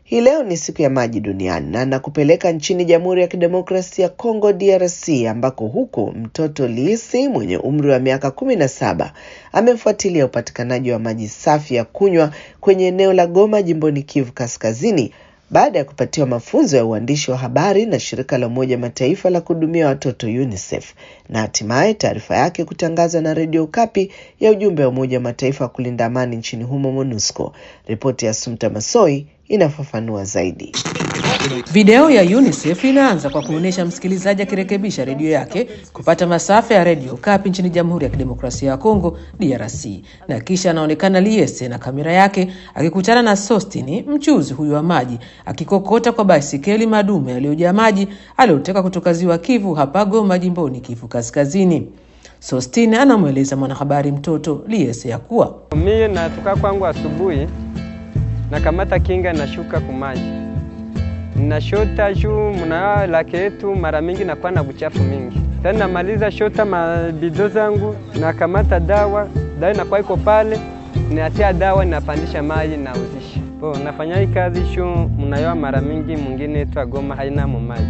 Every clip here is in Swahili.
Hii leo ni siku ya maji duniani na nakupeleka nchini Jamhuri ya Kidemokrasia ya Kongo DRC, ambako huko mtoto Liisi mwenye umri wa miaka kumi na saba amefuatilia upatikanaji wa maji safi ya kunywa kwenye eneo la Goma jimboni Kivu Kaskazini baada ya kupatiwa mafunzo ya uandishi wa habari na shirika la Umoja Mataifa la kuhudumia watoto UNICEF na hatimaye taarifa yake kutangazwa na redio Okapi ya ujumbe wa Umoja wa Mataifa wa kulinda amani nchini humo MONUSCO. Ripoti ya Sumta Masoi inafafanua zaidi. Video ya UNICEF inaanza kwa kuonyesha msikilizaji akirekebisha redio yake kupata masafa ya redio Okapi nchini Jamhuri ya Kidemokrasia ya Kongo DRC, na kisha anaonekana Liese na kamera yake akikutana na Sostini, mchuzi huyu wa maji, akikokota kwa baisikeli madume yaliyojaa maji aliyoteka kutoka ziwa Kivu hapa Goma, jimboni Kivu Kaskazini. Sostini anamweleza mwanahabari mtoto Liese ya kuwa mie natoka kwangu asubuhi nakamata kinga nashuka kumaji nashota juu mna lake yetu, mara mingi nakuwa na buchafu mingi. Tena namaliza shota mabido zangu, nakamata dawa, dawa inakuwa iko pale, natia dawa, napandisha maji, nauzisha po. Nafanya hii kazi shu mnayoa mara mingi, mwingine yetu Goma haina maji.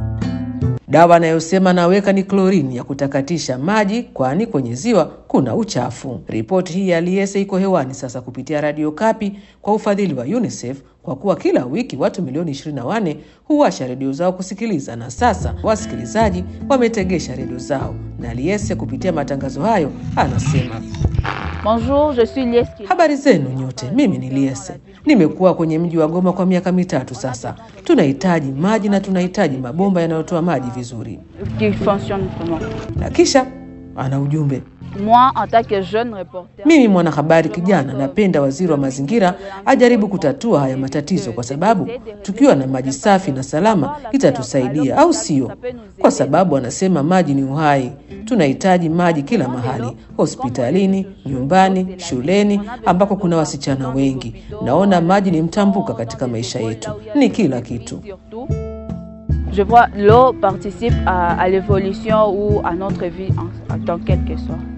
Dawa anayosema naweka ni klorini ya kutakatisha maji, kwani kwenye ziwa kuna uchafu. Ripoti hii ya Liese iko hewani sasa kupitia Radio Kapi kwa ufadhili wa UNICEF kwa kuwa kila wiki watu milioni 24 huwasha redio zao kusikiliza, na sasa wasikilizaji wametegesha redio zao, na Liese kupitia matangazo hayo anasema Bonjour, je suis Lies. Habari zenu nyote, mimi ni Liese. Nimekuwa kwenye mji wa Goma kwa miaka mitatu sasa. Tunahitaji maji na tunahitaji mabomba yanayotoa maji vizuri. Qui fonctionne comment Na kisha ana ujumbe Moi, en tant que jeune reporter, Mimi mwanahabari kijana, napenda waziri wa mazingira ajaribu kutatua haya matatizo, kwa sababu tukiwa na maji safi na salama itatusaidia, au sio? Kwa sababu anasema maji ni uhai. Tunahitaji maji kila mahali, hospitalini, nyumbani, shuleni, ambako kuna wasichana wengi. Naona maji ni mtambuka katika maisha yetu, ni kila kitu. surtout, je vois l'eau participe à, à l'évolution ou à notre vie en, en tant quelle que soit.